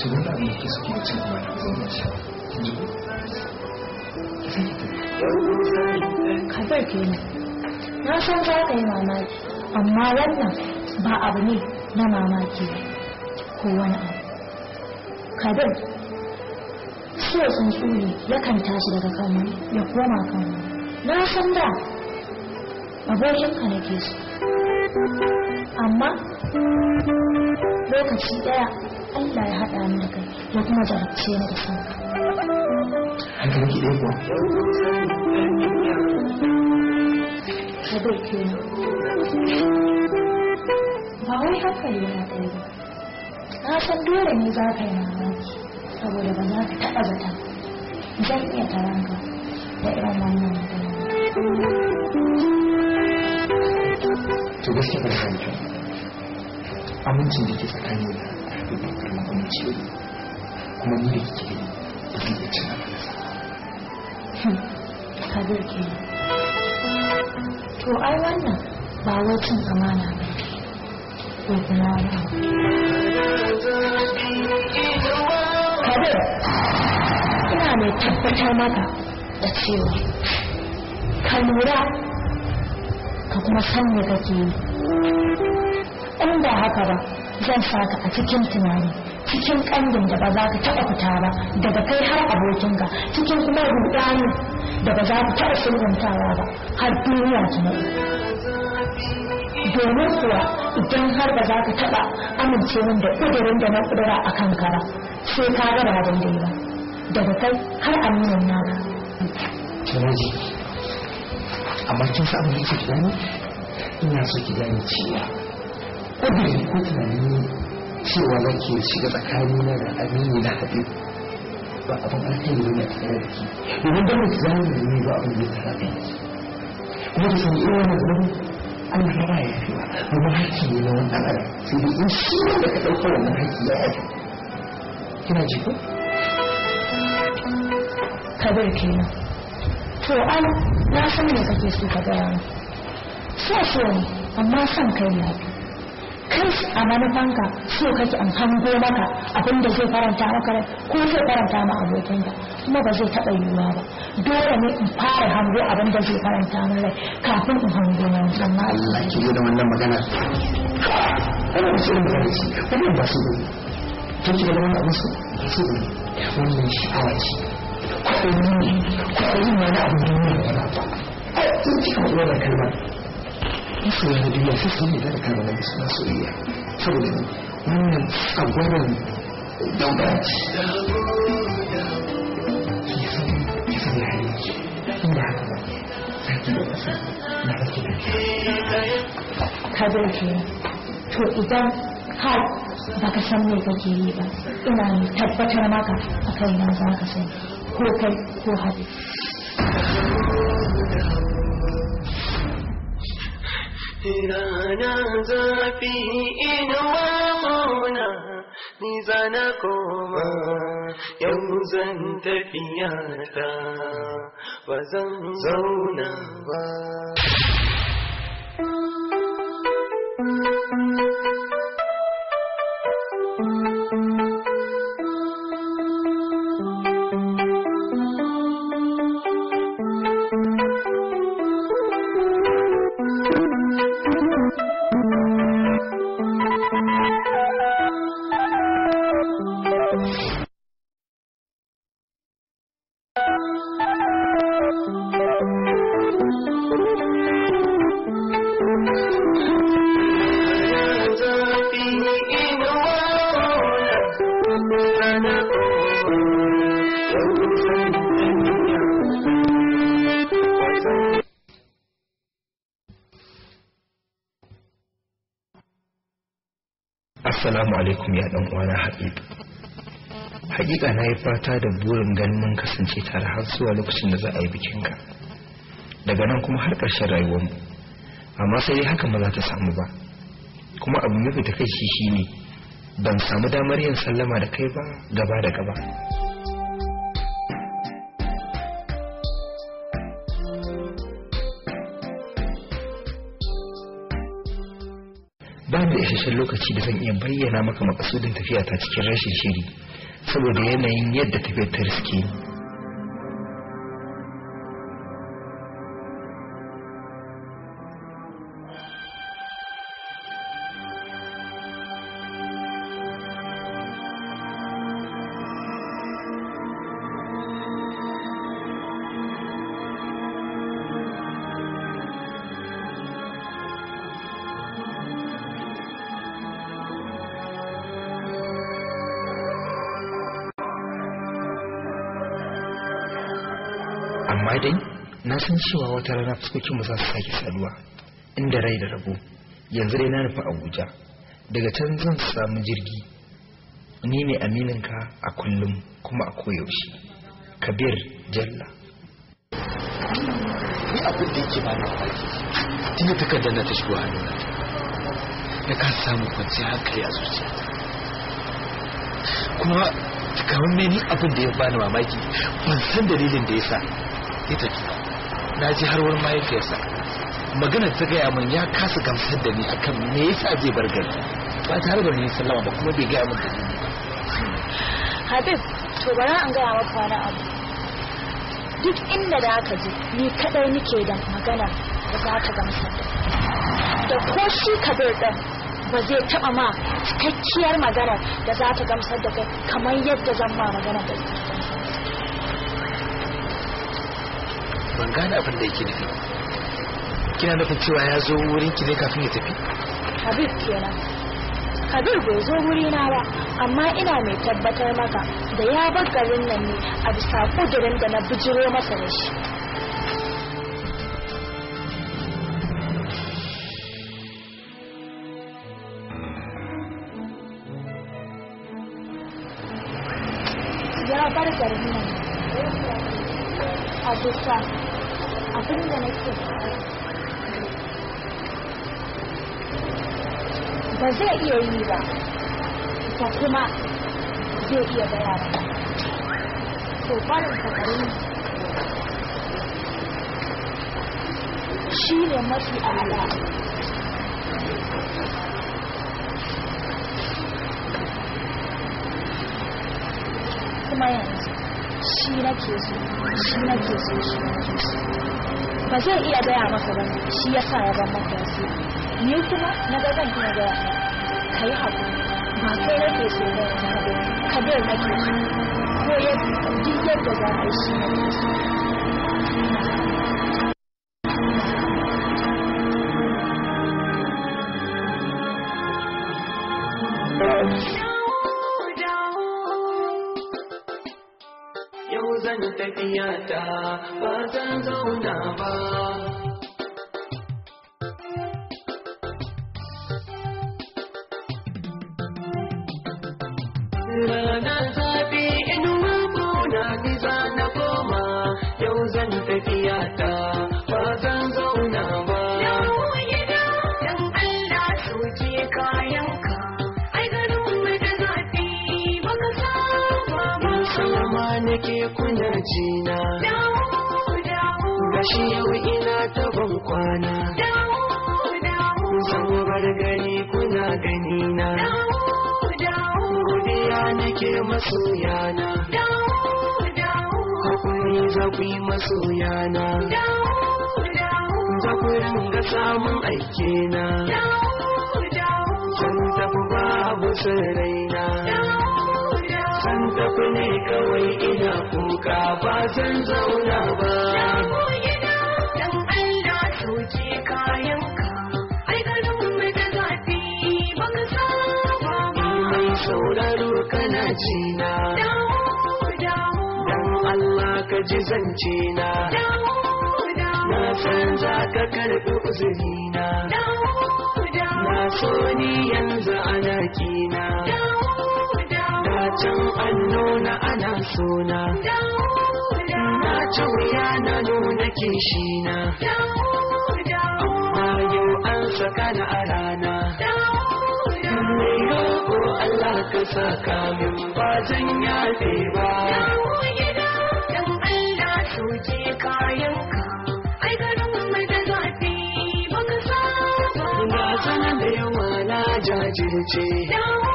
to wani abu da ke suke da cin amana ba zan iya Kabir kenan. Na san za ka yi mamaki, amma wannan ba abu ne na mamaki ba ko wani abu. Kabir, so tsuntsu ne yakan tashi daga kan wani ya koma kan wani. Na san da abokinka nake so. Amma lokaci ɗaya Allah ya haɗa ni da kai ya kuma jarabce ni da son hankalin ki ɗaya kuwa Kabir kenan. Ba wai hankali yana ɗaya ba. Na san dole ne za ka yi mamaki saboda ba za ka taɓa zata. Zan iya taranka da irin wannan magana. to gaskiya ba da kyau amincin da ke tsakanin da haɗu da karamin aminci ne kuma ni da kike gani ba zai iya cin amanarsa Kabir kenan. To ai wannan ba wai cin amana ba ne. Ko kuma wani abu. Kabir, ina mai tabbatar maka da cewa ka lura ka kuma san me kake yi. In ba haka ba, zan saka a cikin tunani, cikin kandin da ba za ka taɓa fita ba, daga kai har abokinka, cikin kuma rudani da ba za ka taɓa sulhuntawa ba, har duniya ta naɗe. Domin kuwa idan har ba za ka taɓa amince min da ƙudurin da na ƙudura a kanka ba, sai ka ga ba daidai ba. Daga kai har aminin naka. Kiraji, amma kin sa abin da yake gani? Ina so ki gane cewa ƙudiri ko tunani cewa za ki shiga tsakanina da amini na haɗe ba abin alkhairi ne a tare da ki. Domin don ki zama da ni ba abin da ya tara da ki. Kuma ki sani irin wannan zaman Allah ya ba ya fi ba. Domin haƙƙi ne na wannan adam. Sai dai in shi wanda ka ɗauka wannan haƙƙi ya yafi. Kina ji ko? Kabir kenan. To an na san me kake so ka gaya min. So so ne, amma son kai ya fi. Kai a manufanka so kake an hango maka abin da zai faranta maka rai ko zai faranta ma abokinka kuma ba zai taɓa yiwuwa ba. Dole ne in fara hango abin da zai faranta min rai kafin in hango na wani amma Allah ki zo da wannan magana. Wannan wasu irin magana ce, wannan ba su bane. Kin ki da wannan abin su ba su bane. Wannan sha'awa ce. Kwaɗayi ne, kwaɗayi ma na abin duniya da wani ba. Ai, kin kika faɗi wannan kalmar. Masoya na duniya sai sun yi da kalmar nan suna soyayya. Saboda ni, wannan tsagwaron daudara ce. Ki san, ki san ya hali ki. In ba haka ba, sai ki da ƙasa na ake da Kabir kenan. To idan har baka san me kake yi ba ina mai tabbatar maka a kai na za ka sani ko kai ko haɗu. Rana zafi inuwa mauna ni zana koma yau zan tafiya ta ba zan zauna ba. Rana zafi inuwa mauna ni zana koma yau zan tafiya ba zan Assalamu alaikum ya dan uwana Habib. Hakika na yi fata da burin ganin mun kasance tare har zuwa lokacin da za a yi bikinka. Daga nan kuma har ƙarshen rayuwarmu. Amma sai dai hakan ba za ta samu ba. Kuma abu mafi takaici shine ban samu damar yin sallama da kai ba gaba da gaba. ba da isasshen lokaci da zan iya bayyana maka makasudin tafiya ta cikin rashin shiri saboda yanayin yadda tafiyar ta riske ni amma dai na san cewa wata rana fuskokinmu za su sake saduwa inda rai da rabo yanzu dai na nufi abuja daga can zan samu jirgi ni ne amininka a kullum kuma a koyaushe kabir jalla ni abin da yake bani mamaki tun da takardar na ta shigo hannuna na ka samu kwanciyar hankali a zuciya kuma kamar ne ni abin da ya bani mamaki ban san dalilin da ya sa ya tafi na ji har wurin mahaifiyarsa maganar ta gaya min ya kasa gamsar da ni akan me yasa zai bar gari ba tare da ni sallama ba kuma bai gaya min dalili ba Habib, to bari an gaya maka wani abu. Duk inda da aka je, ni kadai nike da magana da za ta gamsar da. Da ko shi kabir ɗin ba zai taɓa ma cikakkiyar magana da za ta gamsar da kai kamar yadda zan ma magana da ban gane abin da yake nufi kina nufin cewa ya zo wurin ki ne kafin ya tafi Habib kenan. Kabir bai zo wurina ba, amma ina mai tabbatar maka da ya bar garin nan ne a bisa kudirin da na bijiro masa da shi. Ya bar garin nan a bisa abin da nake ba zai iya yi ba ba kuma zai iya gaya ba to barin sakarin shi ne mafi ala kuma yanzu shi nake so shi nake so shi nake so ba zai iya gaya maka ba shi ya sa ya ban maka wasu ni kuma na ga zan iya gaya maka ka yi haƙuri ba kai nake so ba ka bai nake so ko ya duk yadda za a yi shi nake so Yau zan tafiya ta ba zan zauna ba. Ranar zafi inuwa kuna ni za na koma. Yau zan tafiya ta ba zan zauna ba. Sama nake kuna jina. Gashi yau ina ta ban kwana. Zan bar gani kuna ganina. Godiya nake masoyana. Hakuri za ku yi masoyana. Za ku ringa samun aikena. Zan tafi babu sirraina. Zan tafi ne kawai ina kuka ba zan zauna ba. Mai sauraro kana jina. Dan Allah ka ji zance na. Na san za ka karɓi uzurina. Na so ni yanzu ana kina. Da can an nuna ana sona. Na ci wuya na nuna kishina. Amma yau an saka na a rana. Mai roƙo Allah ka saka min ba zan yafe ba. Na sanar da yawa na jajirce.